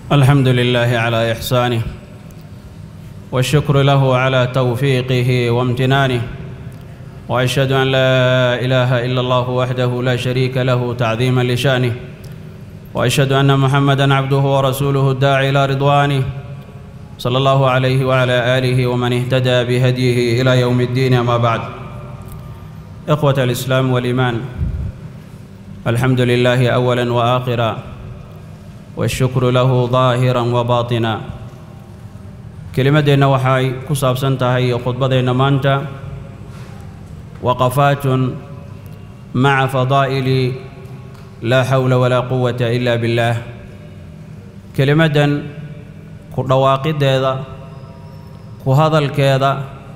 الحمد لله على إحسانه والشكر له على توفيقه وامتنانه وأشهد أن لا إله إلا الله وحده لا شريك له تعظيما لشانه وأشهد أن محمدا عبده ورسوله الداعي إلى رضوانه صلى الله عليه وعلى آله ومن اهتدى بهديه إلى يوم الدين أما بعد إخوة الإسلام والإيمان الحمد لله أولا وآخرا والشكر له ظاهرا وباطنا kelimaddeenna waxay ku saabsan tahay khudbadeenna maanta waqafaatun maca fadaa'ili laa xawla walaa quwata ila billaah kelimaddan ku dhawaaqiddeeda ku hadalkeeda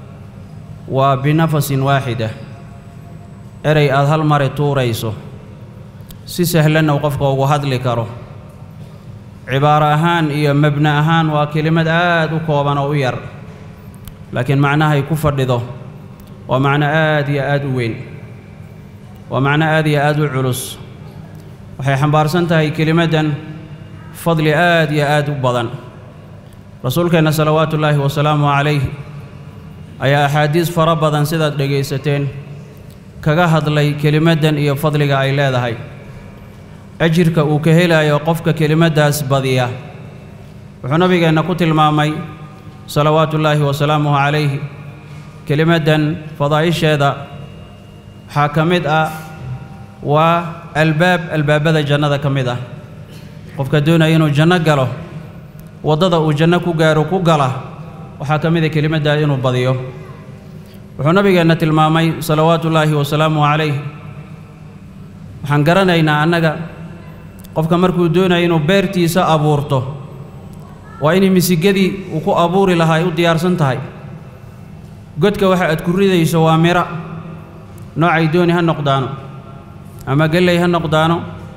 waa binafasin waaxida erey aad hal mari tuurayso si sahlanna uu qofka ugu hadli karo cibaaro ahaan iyo mabni ahaan waa kelimad aad u kooban oo u yar laakiin macnahay ku fadhido waa macno aad iyo aad u weyn waa macno aad iyo aad u culus waxay xambaarsan tahay kelimaddan fadli aad iyo aad u badan rasuulkeenna salawaatu ullaahi wasalaamu calayh ayaa axaadiis fara badan sidaad dhegaysateen kaga hadlay kelimaddan iyo fadliga ay leedahay ajirka uu ka helayo qofka kelimaddaas badiya wuxuu nabigeenna ku tilmaamay salawaatu ullaahi wasalaamuhu calayhi kelimaddan fadaa'isheeda waxaa ka mid ah waa albaab albaabada jannada ka mid ah qofka doonaya inuu janno galo waddada uu janno ku gaaro ku gala waxaa ka mid a kelimaddaa inuu badiyo wuxuu nabigeenna tilmaamay salawaatu ullaahi wasalaamuhu calayh waxaan garanaynaa annaga qofka markuu doonaya inuu beertiisa abuurto waa inay misigadii uu ku abuuri lahaa ay u diyaarsan tahay godka waxa aad ku ridayso waa mira noocay dooni ha noqdaano ama gelley ha noqdaano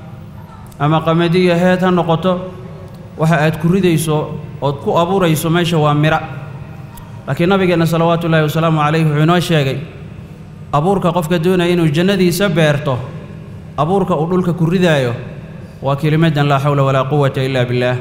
ama qamadiyo heed ha noqoto waxa aad ku ridayso ood ku abuurayso meesha waa mira laakiin nabigeenna salawaatu ullaahi wasalaamu calayh wuxuu inoo sheegay abuurka qofka doonaya inuu jannadiisa beerto abuurka uu dhulka ku ridaayo waa kelimaddan laa xawla walaa quwata ila billaah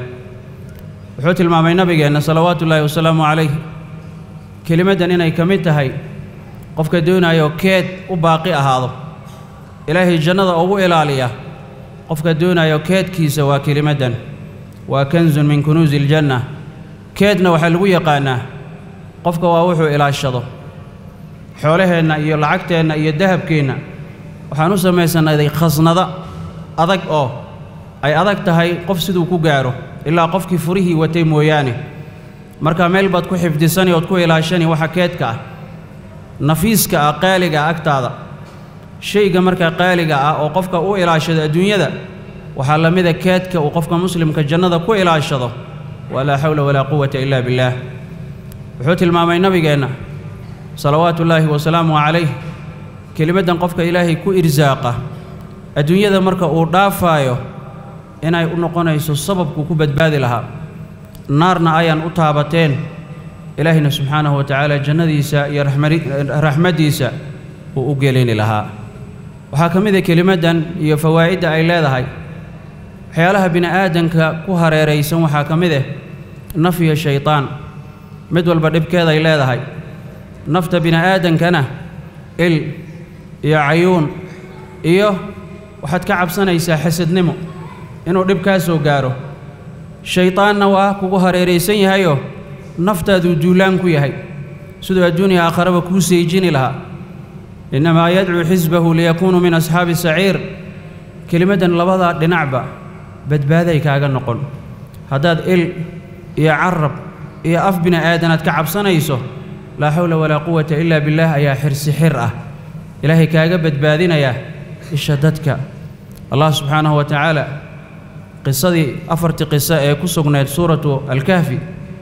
wuxuu tilmaamay nabigeenna salawaatu ullaahi wasalaamu calayh kelimaddan inay ka mid tahay qofka doonayo keed u baaqi ahaado ilaahay jannada ugu ilaaliya qofka doonayo keedkiisa waa kelimaddan waa kanzun min kunuusi iljanna keedna waxaa lagu yaqaannaa qofka waa wuxuu ilaashado xoolaheenna iyo lacagteenna iyo dahabkeenna waxaan u samaysannaday khasnada adag oo ay adag tahay qof siduu ku gaaro ilaa qofkii furihii watay mooyaane marka meel baad ku xifdisani ood ku ilaashani waxa keedka ah nafiiska ah qaaliga ah agtaada shayga markaa qaaliga ah oo qofka u ilaashado adduunyada waxaa la mida keedka uu qofka muslimka jannada ku ilaashado waa laa xawla walaa quwata ila billaah wuxuu tilmaamay nabigeenna salawaatu ullaahi wasalaamu calayh kelimaddan qofka ilaahay ku irsaaqa adduunyada marka uu dhaafaayo inay u noqonayso sababkuu ku badbaadi lahaa naarna ayaan u taabateen ilaahayna subxaanahu wa tacaala jannadiisa iyo raxmaddiisa uu u gelini lahaa waxaa ka mid a kelimaddan iyo fawaa'idda ay leedahay waxyaalaha bini aadanka ku hareeraysan waxaa ka mid ah naf iyo shaydaan mid walba dhibkeeday leedahay nafta bini aadankana il iyo cayuun iyo waxaad ka cabsanaysaa xasadnimo inuu dhib kaa soo gaaro shaydaanna waa kugu hareeraysan yahayoo naftaaduu duulaan ku yahay siduu adduuniya aakharaba kuu seejini lahaa innamaa yadcuu xisbahu liyakuunuu min asxaabi saciir kelimaddan labadaa dhinacba badbaaday kaaga noqon haddaad il iyo carab iyo af bini aadanaad ka cabsanayso laa xawla walaa quwata ilaa billaah ayaa xirsi xir ah ilaahay kaaga badbaadinayaa isha dadka allah subxaanahu wa tacaala qisadii afartii qiso ee ku sugnayd suuratu alkahfi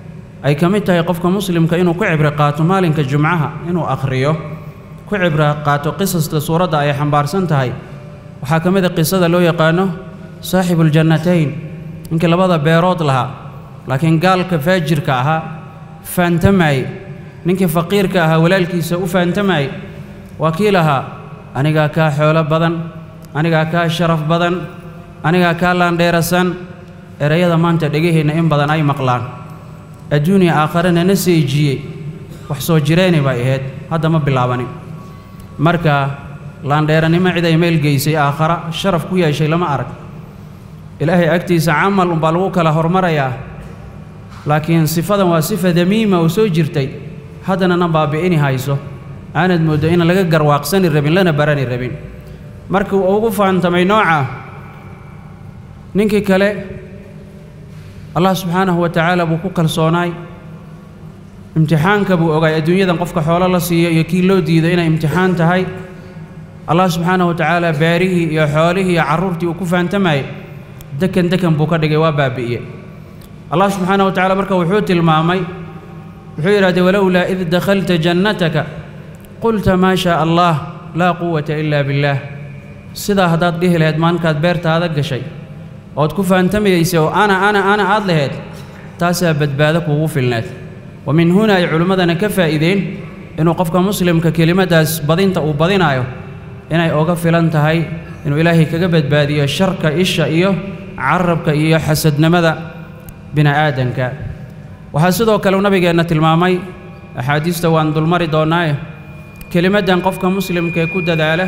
ay ka mid tahay qofka muslimka inuu ku cibro qaato maalinka jumcaha inuu akhriyo ku cibro qaato qisaska suuradda ay xambaarsan tahay waxaa ka mid a qisada loo yaqaano saaxibuuljannatayn ninkii labada beerood lahaa laakiin gaalka faajirka ahaa faantamaaye ninkii faqiirka ahaa walaalkiisa u faantamaaye waa kii lahaa anigaa kaa xoolo badan anigaa kaa sharaf badan anigaa kaa laandheerasan erayada maanta dhegaheenna in badan ay maqlaan adduuniya aakharena na seejiyey wax soo jireeni bay ahayd hadda ma bilaabanin marka laandheeranimo cid ay meel geysay aakhara sharaf ku yeeshay lama arag ilaahay agtiisa camal umbaa lagu kala hormarayaa laakiin sifadan waa sifa damiima oo soo jirtay haddana na baabi'ini hayso aanad mooddo inaan laga garwaaqsani rabin lana barani rabin markii uu ugu fahantamay nooca ninkii kale allah subxaanahu wa tacaala buu ku kalsoonaay imtixaanka buu ogaay adduunyadan qofka xoolo la siiyo iyo kii loo diido inay imtixaan tahay allah subxaanahu wa tacaala beerihii iyo xoolihii iyo carruurtii uu ku fahantamayay dekan dekan buu ka dhigay waa baabi'iye allah subxaanahu wa tacala marka wuxuu tilmaamay wuxuu yidhahdee walowlaa id dakhalta jannataka qulta maa shaa allah laa quwata ilaa billaah sidaa haddaad dhihi lahayd maalinkaad beertaada gashay ood ku fahantamayeysa oo ana ana ana aad lahayd taasaa badbaado kuugu filneed wa min huna ay culimmadana ka faa'iideen inuu qofka muslimka kelimaddaas badinta uu badinaayo inay oga filan tahay inuu ilaahay kaga badbaadiyo sharka isha iyo carabka iyo xasadnimada bini'aadanka waxaa sidoo kale uu nabigeenna tilmaamay axaadiista waan dulmari doonnaaye kelimaddan qofka muslimkaee ku dadaala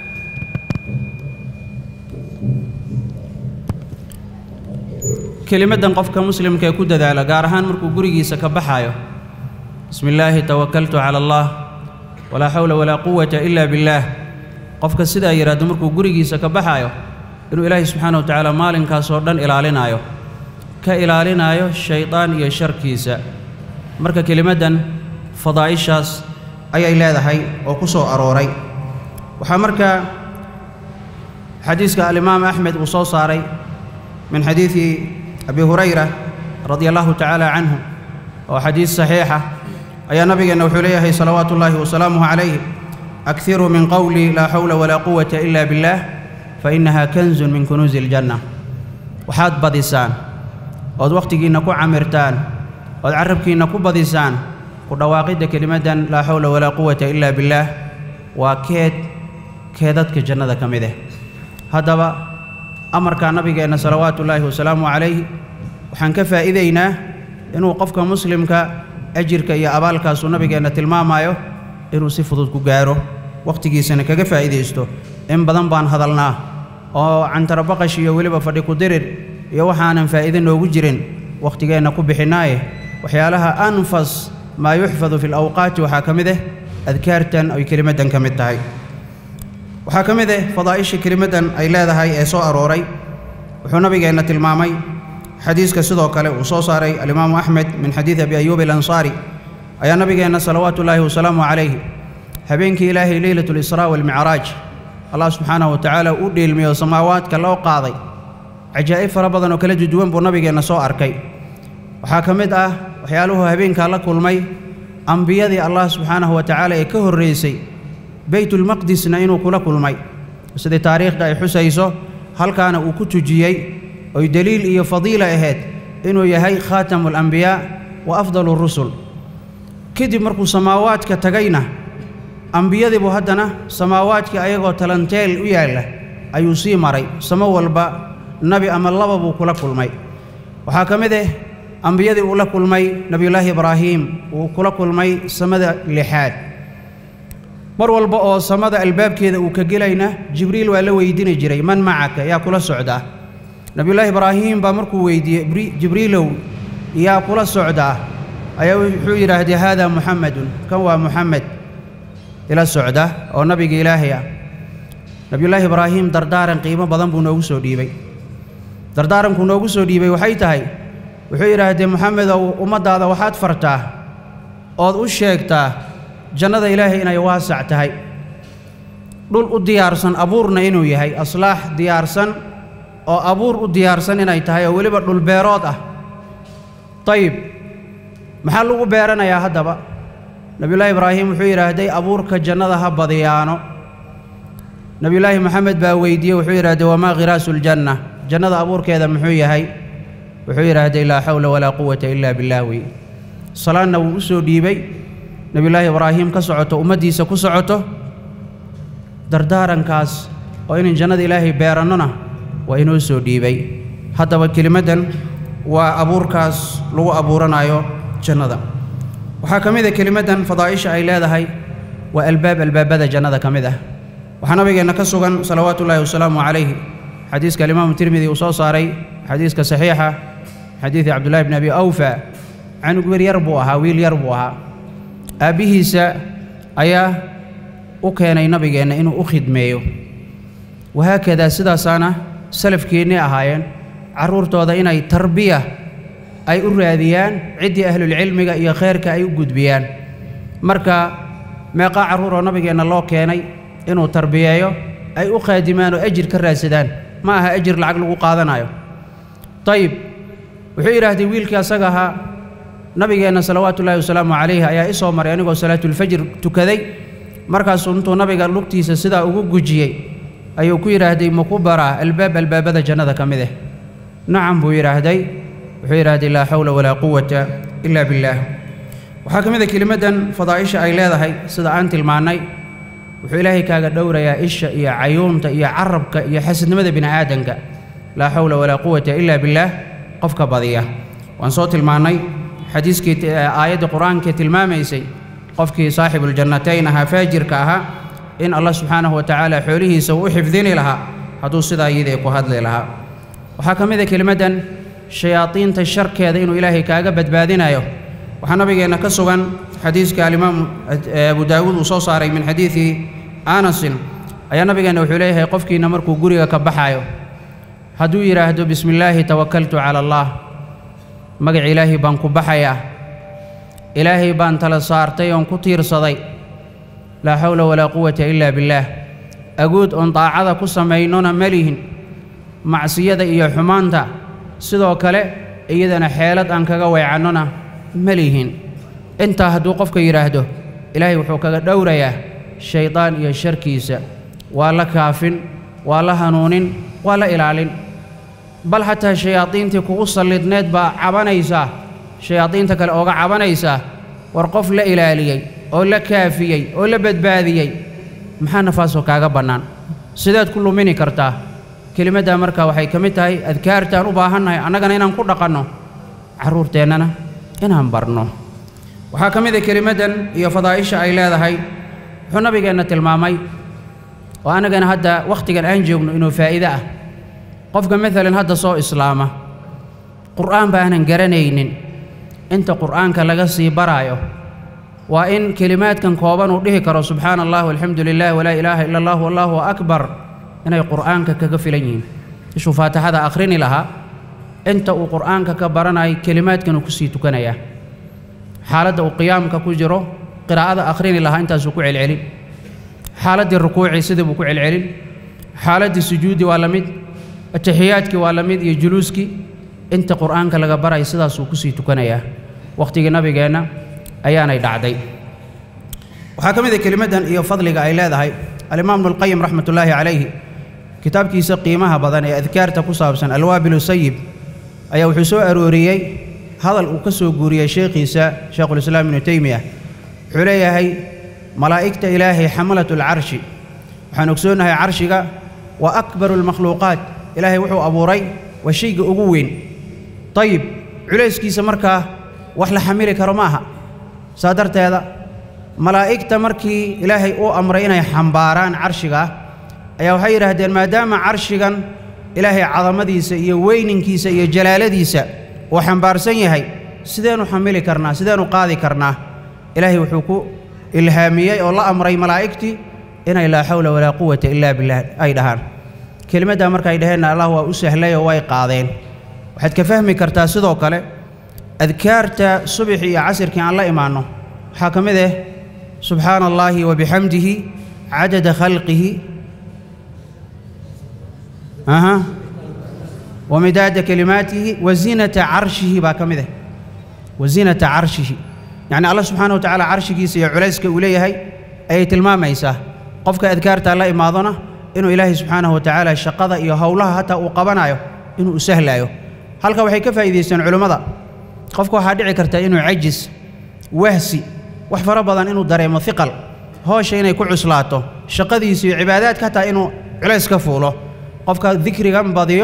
kelimaddan qofka muslimka ee ku dadaala gaar ahaan markuu gurigiisa ka baxaayo bismi illaahi tawakaltu cala allah walaa xawla walaa quwata ila billaah qofka sidaa yidhaahdo markuu gurigiisa ka baxaayo inuu ilaahay subxaana wa tacaala maalinkaasoo dhan ilaalinaayo ka ilaalinaayo shaydaan iyo sharkiisa marka kelimaddan fadaa'ishaas ayay leedahay oo ku soo arooray waxaa markaa xadiiska alimaam axmed uu soo saaray min xadiidi abi hurayra radia allahu tacaala canhu oo xadiis saxiixa ayaa nabigeenna wuxuu leeyahay salawaatu ullaahi wasalaamuhu calayh akiruu min qowli laa xawla walaa quwata ila billaah fa innaha kanzun min kunuusi iljanna waxaad badisaan ood wakhtigiinna ku camirtaan ood carrabkiinna ku badisaan ku dhawaaqidda kelimaddan laa xawla walaa quwata ila billaah waa keed keedadka jannada ka mid ah haddaba amarkaa nabigeenna salawaatu ullaahi wasalaamu calayh waxaan ka faa'iidaynaa inuu qofka muslimka ajirka iyo abaalkaasuu nabigeenna tilmaamayo inuu si fudud ku gaaro wakhtigiisana kaga faa'iidaysto in badan baan hadalnaa oo cantarabaqash iyo weliba fadhi ku dirir iyo waxaanan faa'iide noogu jirin wakhtigeenna ku bixinaaye waxyaalaha anfas maa yuxfadu fi lawqaati waxaa ka mid ah adkaartan ay kelimaddan ka mid tahay waxaa ka mid ah fadaa'isha kelimaddan ay leedahay ee soo arooray wuxuu nabigeenna tilmaamay xadiiska sidoo kale uu soo saaray alimaamu axmed min xadiidi abi ayuub alansaari ayaa nabigeenna salawaatu ullaahi wasalaamu calayhi habeenkii ilaahay leylatu lisraa waalmicraaj allah subxaanahu wa tacaala u dhiilmiyo samaawaadka loo qaaday cajaa'ib fara badan oo kala duduwan buu nabigeenna soo arkay waxaa ka mid ah waxyaaluhu habeenkaa la kulmay ambiyadii allah subxaanahu wa tacaala ee ka horraysay baytulmaqdisna inuu kula kulmay sidii taariikhda ay xusayso halkaana uu ku tujiyey oy deliil iyo fadiila ahayd inuu yahay khaatamu alambiyaa wa afdalu rusul kadib markuu samaawaadka tagayna ambiyadii buu haddana samaawaadkii ayagoo talanteel u yaalla ayuu sii maray samo walba nabi ama laba buu kula kulmay waxaa ka mid ah ambiyadii uu la kulmay nebiyullaahi ibraahiim uu kula kulmay samada lixaad mar walba oo samada albaabkeeda uu ka gelayna jibriil waa la weydiini jiray man macaka yaa kula socdaa nebiyullaahi ibraahiim baa markuu weydiiyey jibriilow yaa kula socdaa ayaa wuxuu yidhaahday haadaa muxamedun kan waa muxamed ila socda oo nabiga ilaahay ah nebiyullaahi ibraahiim dardaaran qiimo badan buu noogu soo dhiibay dardaarankuu noogu soo dhiibay waxay tahay wuxuu yidhaahdee moxamedow ummaddaada waxaad fartaa ood u sheegtaa jannada ilaahay inay waasac tahay dhul u diyaarsan abuurna inuu yahay aslaax diyaarsan oo abuur u diyaarsan inay tahay oo weliba dhulbeerood ah dayib maxaa lagu beeranayaa haddaba nebiyullaahi ibraahim wuxuu yidhaahday abuurka jannada ha badiyaano nebiyullaahi moxamed baa weydiiyey wuxuu yidhahdee wamaa khiraasu ljanna jannada abuurkeeda muxuu yahay wuxuu yidhaahday laa xawla walaa quwata ilaa billaah wey salaadna wuu u soo dhiibay nebiyullaahi ibraahim ka socoto ummaddiisa ku socoto dardaarankaas oo inan jannada ilaahay beerannona waa inoo soo dhiibay haddaba kelimaddan waa abuurkaas lagu abuuranayo jannada waxaa ka mid a kelimaddan fadaa'isha ay leedahay waa albaab albaabada jannada ka mid ah waxaa nabigeenna ka sugan salawaatu ullaahi wasalaamu calayhi xadiiska alimaamu tirmidi uu soo saaray xadiiska saxiixa xadiidi cabdullahi bni abi awfa canug wir yar buu ahaa wiil yar buu ahaa aabbihiisa ayaa u keenay nabigeenna inuu u khidmeeyo wahaakadaa sidaasaana salafkeennii ahaayeen carruurtooda inay tarbiya ay u raadiyaan ciddii ahlulcilmiga iyo khayrka ay u gudbiyaan marka meeqaa carruur oo nabigeenna loo keenay inuu tarbiyeeyo ay u qaadimaan oo ajir ka raadsadaan ma aha ajir lacag lagu qaadanayo dayib wuxuu yidhaahdee wiilkii asaga ahaa nabigeenna salawaatu ullaahi wasalaamu calayhi ayaa i soo maray anigoo salaatulfajr tukaday markaasuu intuu nabiga lugtiisa sidaa ugu gujiyey ayuu ku yidhaahday ma ku baraa albaab albaabada jannada ka mid ah nacam buu yidhaahday wuxuu yidhaahday laa xawla walaa quwata ila billaah waxaa ka mid a kelimaddan fadaa'isha ay leedahay sida aan tilmaannay wuxuu ilaahay kaaga dhowrayaa isha iyo cayuunta iyo carabka iyo xasadnimada bini aadanka laa xawla walaa quwata ila billaah qofka badiya waan soo tilmaannay xadiiskii aayaddii qur-aankee tilmaamaysay qofkii saaxibuljannatayn ahaa faajirka ahaa in allah subxaanahu wa tacaala xoolihiisa uu u xifdini lahaa hadduu sidaa iyadii ku hadli lahaa waxaa ka mid a kelimaddan shayaadiinta sharkeeda inuu ilaahay kaaga badbaadinayo waxaa nabigeenna ka sugan xadiiska alimaamu abu daawuud uu soo saaray min xadiidi anasin ayaa nabigeenna wuxuu leeyahay qofkiina markuu guriga ka baxaayo hadduu yidhaahdo bismi illaahi tawakaltu cala allah magac ilaahay baan ku baxayaa ilaahay baan tala saartay oon ku tiirsaday laa xawla walaa quwata ila billaah agood oon daacada ku samaynona ma lihin macsiyada iyo xumaanta sidoo kale iyadana xeelad aan kaga weecannona ma lihin intaa hadduu qofka yidhaahdo ilaahay wuxuu kaga dhowrayaa shaydaan iyo sharkiisa waa la kaafin waa la hanuunin waa la ilaalin bal xataa shayaadiintii kugu sallidneed baa cabanaysaa shayaadiinta kale ooga cabanaysaa war qof la ilaaliyey oo la kaafiyey oo la badbaadiyey maxaa nafaasoo kaaga bannaan sideed ku lumini kartaa kelimaddaa markaa waxay ka mid tahay adkaartaan u baahannahay annagana inaan ku dhaqanno carruurteennana inaan barno waxaa ka mid a kelimaddan iyo fadaa'isha ay leedahay wuxuu nabigeenna tilmaamay oo annagana hadda wakhtigan aan joogno inuu faa'iide ah qofka maalan hadda soo islaama qur'aan baanan garanaynin inta qur'aanka laga sii baraayo waa in kelimaadkan kooban uu dhihi karo subxaana allah walxamdu lilah walaa ilaaha ila allah wallaahu akbar inay qur'aanka kaga filan yihiin ishuu faatixada akhrini lahaa inta uu qur'aanka ka baranayo kelimaadkan uu kusii tukanayaa xaaladda uu qiyaamka ku jiro qiraa'ada akhrini lahaa intaasuu ku celcelin xaaladdii rukuucii sidii buu ku celcelin xaaladdii sujuudi waa la mid atixiyaadkii waa la mid iyo juluuskii inta qur'aanka laga baraya sidaasuu kusii tukanayaa wakhtigii nabigeenna ayaanay dhacday waxaa ka mid a kelimaddan iyo fadliga ay leedahay alimaam ibnulqayim raxmat ullaahi calayhi kitaabkiisa qiimaha badan ee adkaarta ku saabsan alwaabilu sayib ayaa wuxuu soo arooriyey hadal uu ka soo guuriyey sheekhiisa sheekhulislaam ibnu teymiya wuxuu leeyahay malaa'igta ilaahay xamalat alcarshi waxaan ogsoonnahay carshiga waa akbaru almakhluuqaat ilaahay wuxuu abuuray waa shayga ugu weyn dayib culayskiisa markaa wax la xamili karo ma aha saa darteeda malaa'igta markii ilaahay uu amray inay xambaaraan carshiga ayaa waxay yidhaahdeen maadaama carshigan ilaahay cadamadiisa iyo weyninkiisa iyo jalaaladiisa uu xambaarsan yahay sideenu xamili karnaa sideenu qaadi karnaa ilaahay wuxuu ku ilhaamiyey oo la amray malaa'igtii inay laa xawla walaa quwata ilaa billaah ay dhahaan kelimaddaa markaay dhaheenna allah waa u sahlay oo way qaadeen waxaad ka fahmi kartaa sidoo kale adkaarta subaxii iyo casirkii aan la imaanno waxaa ka mid ah subxaana allaahi wa bixamdihi cadada khalqihi aha wa midaada kalimaatihi wa zinata carshihi baa ka mid ah wa zinata carshihi yacni allah subxaana wa tacaala carshigiisa iyo culayska uu leeyahay ayay tilmaamaysaa qofka adkaartaa la imaadona inuu ilaahay subxaanahu wa tacaala shaqada iyo howlaha hataa uu qabanayo inuu u sahlaayo halka waxay ka faa'iidaysteen culimmada qofka waxaa dhici karta inuu cajis wahsi wax fara badan inuu dareemo hiqal hoosha inay ku cuslaato shaqadiisa iyo cibaadaadka hataa inuu culays ka fuulo qofka dikrigan badiyo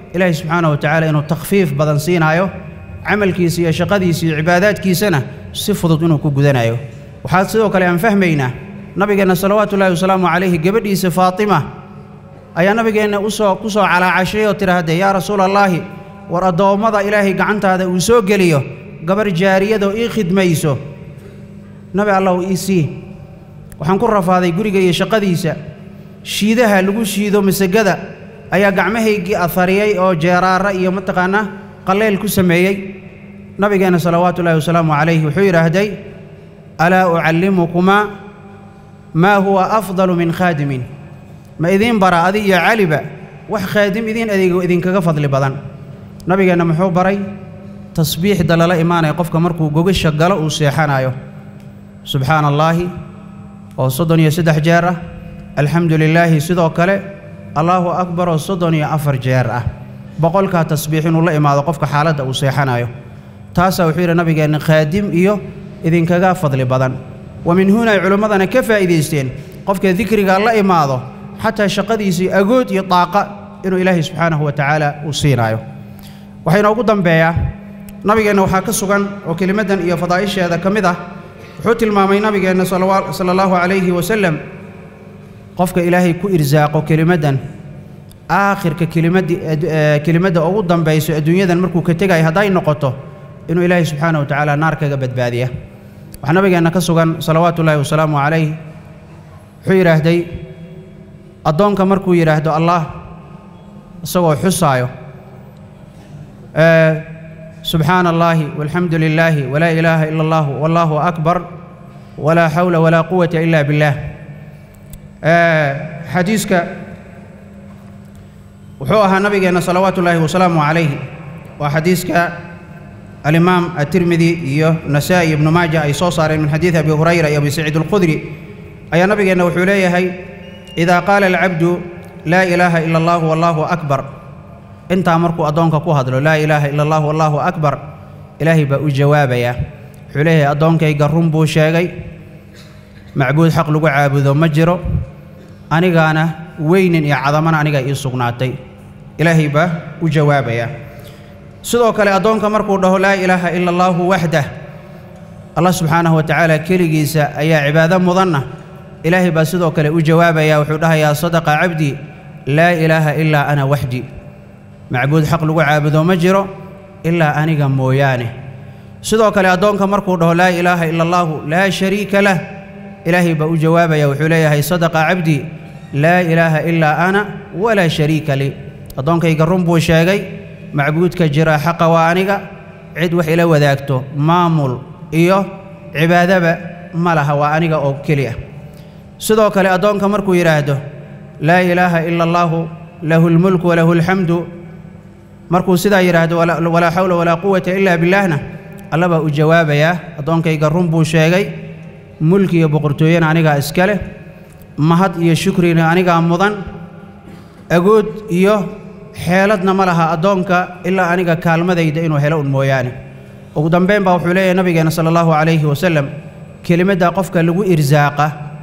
ilaahay subxaanahu wa tacaala inuu takhfiif badan siinaayo camalkiisa iyo shaqadiisa iyo cibaadaadkiisana si fudud inuu ku gudanayo waxaa sidoo kale aan fahmaynaa nabigeenna salawaatu ullahi wasalaamu calayhi gabadhiisa faatima ayaa nabigeenna usoo ku soo calaacashay oo tidhaahdee yaa rasuula allaahi war addoommada ilaahay gacantaada uu soo geliyo gabar jaariyadoo ii khidmayso nabi allahu ii sii waxaan ku rafaaday guriga iyo shaqadiisa shiidaha lagu shiido masagada ayaa gacmahaygii afariyey oo jeeraara iyo mataqaanaa qallayl ku sameeyey nabigeenna salawaatu ullahi wasalaamu calayhi wuxuu yidhaahday alaa ucallimukumaa maa huwa afdalu min khaadimin ma idiin bara adi iyo caliba wax khaadim idiin adeego idinkaga fadli badan nabigeenna muxuu baray tasbiixda lala imaanaya qofka markuu gogasha galo uu seexanayo subxaana allaahi oo soddon iyo saddex jeer ah alxamdu lilaahi sidoo kale allaahu akbar oo soddon iyo afar jeer ah boqolkaa tasbiix inuu la imaado qofka xaaladda uu seexanayo taasaa wuxuu yidhi nabigeenna khaadim iyo idinkaga fadli badan wa min huna ay culimmadana ka faa'iidaysteen qofka dikriga la imaado xataa shaqadiisii agood iyo daaqa inuu ilaahay subxaanahu wa tacaala uu siinaayo waxayna ugu dambeeyaa nabigeenna waxaa ka sugan oo kelimaddan iyo fadaa'isheeda ka mid ah wuxuu tilmaamay nabigeenna sala allahu calayhi wasalam qofka ilaahay ku irsaaqo kelimaddan aakhirka kelimaddi kelimadda ugu dambayso adduunyadan markuu ka tegayo hadday noqoto inuu ilaahay subxaanahu wa tacaala naar kaga badbaadiya waxaa nabigeenna ka sugan salawaatu ullaahi wasalaamu calayh wuxuu yidhaahday addoonka markuu yidhaahdo allah isagoo xusaayo subxaana allaahi walxamdu lilaahi walaa ilaaha ila allah wallaahu akbar walaa xawla walaa quwata ila billaah xadiiska wuxuu ahaa nabigeenna salawaatu ullaahi wasalaamu calayhi waa xadiiska alimaam atirmidi iyo nasaa'i ibnu maaja ay soo saareen min xadiidi abi hurayra iyo abi saciid alkhudri ayaa nabigeenna wuxuu leeyahay idaa qaala alcabdu laa ilaaha ila allahu wallaahu akbar intaa markuu addoonka ku hadlo laa ilaaha ila allah wallaahu akbar ilaahay baa u jawaabayaa wuxuu leeyahay addoonkayga run buu sheegay macbuud xaq lagu caabudo ma jiro anigaana weynin iyo cadamana aniga ii sugnaatay ilaahay baa u jawaabayaa sidoo kale addoonka markuu dhaho laa ilaaha ila allaahu waxdah allah subxaanahu wa tacaala keligiisa ayaa cibaado mudanna ilaahay baa sidoo kale u jawaabaya wuxuu dhahayaa sadaqa cabdii laa ilaaha ilaa ana waxdi macbuud xaq lagu caabudo ma jiro ilaa aniga mooyaane sidoo kale addoonka markuu dhaho laa ilaaha ila allaahu laa shariika lah ilaahay baa u jawaabaya wuxuu leeyahay sadaqa cabdii laa ilaaha ilaa ana walaa shariika lii addoonkayga run buu sheegay macbuudka jira xaqa waa aniga cid wax ila wadaagto maamul iyo cibaadaba ma laha waa aniga oo keli ah sidoo kale addoonka markuu yidhaahdo laa ilaaha ila allaahu lahu lmulku walahu alxamdu markuu sidaa yidhaahdo walaa xawla walaa quwata ilaa billaahna alla baa u jawaabayaa addoonkayga run buu sheegay mulki iyo boqortooyena anigaa iska leh mahad iyo shukrina anigaa mudan agood iyo xeeladna ma laha addoonka ilaa aniga kaalmadayda inuu helo un mooyaane ugu dambayn baa wuxuu leeyahay nabigeenna sala allahu calayhi wasalam kelimaddaa qofka lagu irsaaqa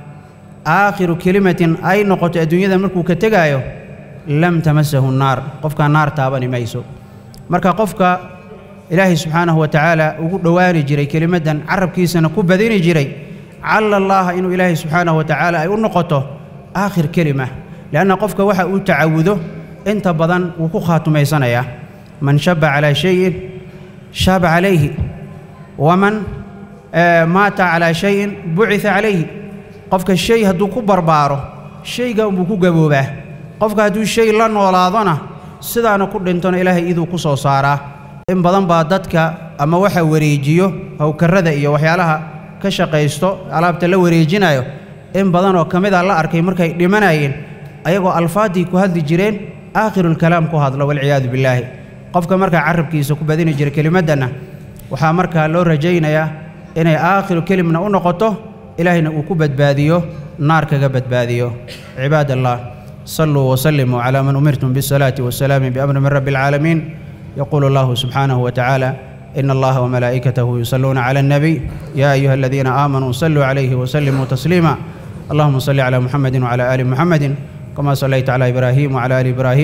aakhiru kelimatin ay noqoto adduunyada markuu ka tegaayo lam tamasahu naar qofkaa naar taabani mayso marka qofka ilaahay subxaanahu wa tacaala ugu dhowaani jiray kelimaddan carabkiisana ku badini jiray calla allaaha inuu ilaahay subxaanahu wa tacaala ay u noqoto aakhir kelima lianna qofka waxa uu tacawudo inta badan wuu ku khaatumaysanayaa man shaba calaa shayin shaaba calayhi waman maata calaa shayin bucita calayhi qofka shay hadduu ku barbaaro shayga unbuu ku gaboobaa qofka hadduu shay la noolaadona sidaana ku dhintona ilaahay iduu ku soo saaraa in badan baa dadka ama waxa wareejiyo hawkarrada iyo waxyaalaha ka shaqaysto alaabta la wareejinayo in badan oo ka mid a la arkay markay dhimanayeen ayagoo alfaaddii ku hadli jireen aakhirulkalaam ku hadlo walciyaadu billaahi qofka markaa carabkiisa ku badini jira kelimaddanna waxaa markaa loo rajaynayaa inay aakhiru kelimna u noqoto ilaahayna uu ku badbaadiyo naar kaga badbaadiyo cibaad allah صلوا وسلموا على من أمرتم بالصلاة والسلام بأمر من رب العالمين يقول الله سبحانه وتعالى إن الله وملائكته يصلون على النبي يا أيها الذين آمنوا صلوا عليه وسلموا تسليما اللهم صل على محمد وعلى آل محمد كما صليت على إبراهيم وعلى آل إبراهيم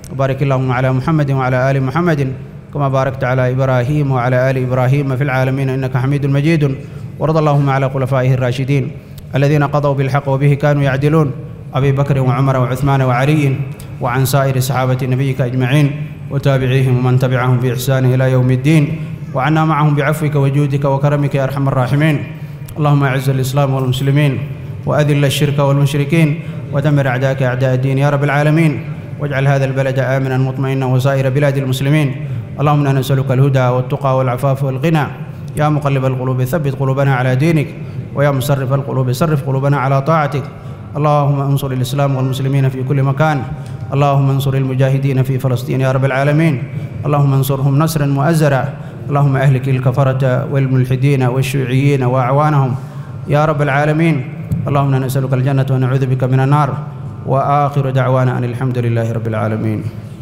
وبارك اللهم على محمد وعلى آل محمد كما باركت على إبراهيم وعلى آل إبراهيم في العالمين إنك حميد مجيد وارض اللهم على خلفائه الراشدين الذين قضوا بالحق وبه كانوا يعدلون أبي بكر وعمر وعثمان وعلي وعن سائر صحابة نبيك أجمعين وتابعيهم ومن تبعهم بإحسان إلى يوم الدين وعنا معهم بعفوك وجودك وكرمك يا أرحم الراحمين اللهم أعز الإسلام والمسلمين وأذل الشرك والمشركين ودمر أعداءك أعداء الدين يا رب العالمين واجعل هذا البلد آمنا مطمئنا وسائر بلاد المسلمين اللهم انا نسألك الهدى والتقى والعفاف والغنى يا مقلب القلوب ثبت قلوبنا على دينك ويا مصرف القلوب صرف قلوبنا على طاعتك اللهم انصر الإسلام والمسلمين في كل مكان اللهم انصر المجاهدين في فلسطين يا رب العالمين اللهم انصرهم نصرا مؤزرا اللهم أهلك الكفرة والملحدين والشيوعيين وأعوانهم يا رب العالمين اللهم انا نسألك الجنة ونعوذ بك من النار وآخر دعوانا أن الحمد لله رب العالمين